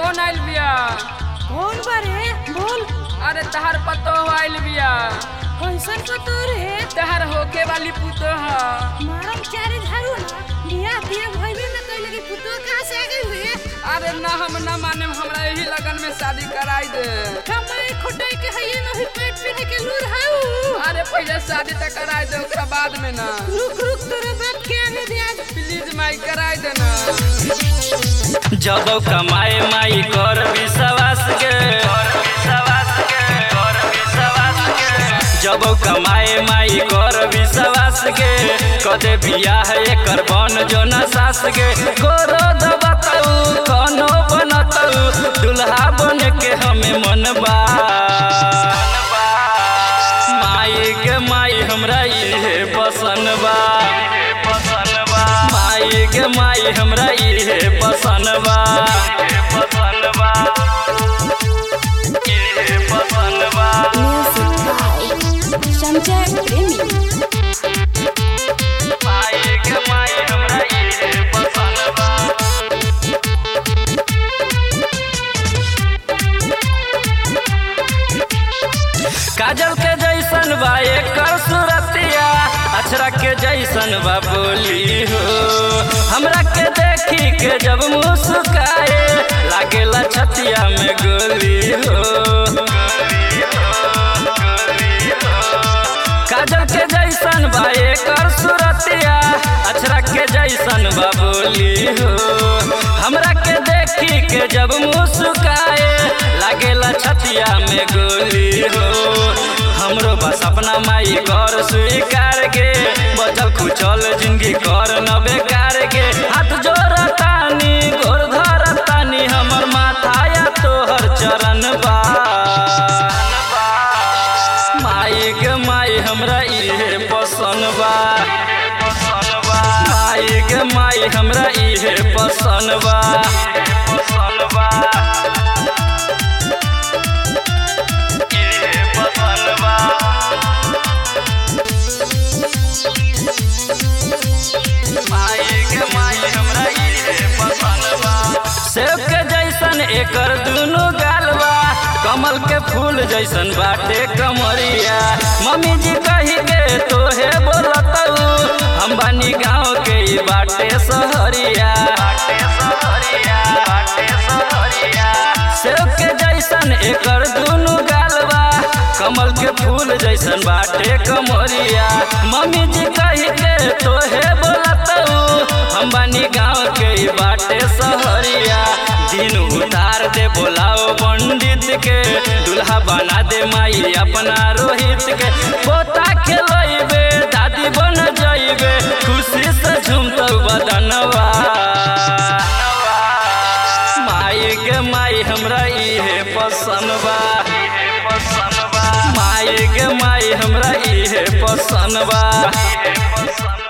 Phone आइल बिया कौन बारे बोल अरे तहार पतो आइल बिया कैसन कतोर है तहार होके वाली पुतो ह मारम चारे झाड़ू ना बिया बिया भइबे न कइले कि पुतो कहां से आ गइल रे अरे ना हम ना माने हमरा यही लगन में शादी कराई दे कमाई खोटाई के हइए न ही पेट पे के लूर हाउ अरे पहले शादी तक कराई दे ओकरा बाद में ना रुक रुक तोरे बात के आने दे आज प्लीज माई कराई दे ना जब कमाए माई कर विश्वास के कर विश्वास के कर विश्वास के जब कमाए माई कर विश्वास के कदे बियाह एकर बन जो न सास के गोरो दबतऊ कनो बनतऊ दुल्हा बन के हमें मन बा माई के माई हमरा इहे पसंद बा पसंद बा माई के माई हमरा इहे पसंद बा पसंद बा इहे पसंद बा Music by Sanjay Premi. माई के माई हमरा इहे पसंद बा काजल के जैसन बा एकर सूरतिया अछरा के जैसन बा बोली हो हमरा के देखी के जब मुस्काए लागेला छतिया में गोली हो काजल के जैसन बा एकर सूरतिया अछरा के जैसन बा बोली हो हमरा के देखी के जब मुस्काए लागेला छतिया में गोली हो हमरो बस अपना माई घर स्वीकार के बचल खुचल जिंदगी कर न बेकार के हाथ जोड़तानी गोर धरतानी हमर माथा या तोहर चरण बा माई के माई हमरा इहे पसंद बा माई के माई हमरा इहे पसंद बा पसंद बा इहे पसंद बा माई के माई हमरा इहे पसंद बा सेब के जैसन एकर दुनु गाल बा कमल के फूल जैसन बाटे कमरिया मम्मी जी कही के तोहे बोलतऊ हम बानी गाँव के ई बाटे सहरिया बाटे सहरिया बाटे सहरिया सेब के जैसन एकर दुनु गाल बा कमल के फूल जैसन बाटे कमरिया मम्मी जी कही के तोहे बोलतऊ हम बानी गाँव के ई बाटे सहरिया दिन उतार दे बोलाओ पंडित के दुल्हा बना दे माई अपना रोहित के पोता खेलैबे दादी बन जाइबे खुशी से झूमतौ बदनवा माई के माई हमरा इहे पसंद बा माई के माई हमरा इहे पसंद बा